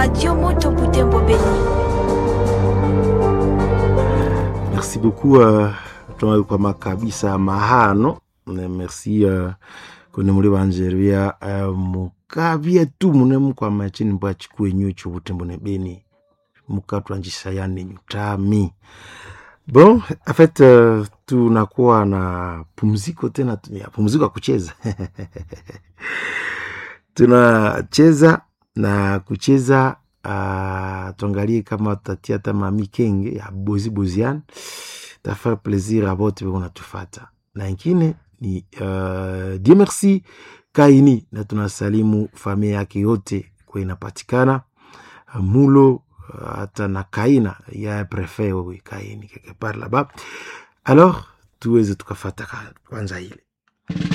Radio Moto Butembo Beni. merci beaucoup uh, tunakwama kabisa mahano Ne merci uh, kune muli banjeria uh, mukabye tu mune mukwama chini mbwa chikwenyu cho butembo ne beni mukatwanjisha yani nyutami bon en fait uh, tunakuwa na pumziko tena tu- ya pumziko ya kucheza tunacheza na kucheza uh, tuangalie kama tutatia hata mami kenge ya bozi bozian tafaa plaisir a bote beko natufata na ingine ni uh, die merci kaini na tunasalimu familia yake yote kwa inapatikana uh, mulo uh, hata na kaina ya prefet wewe kaini quelque part là-bas alors tuweze tukafata ka- kwanza ile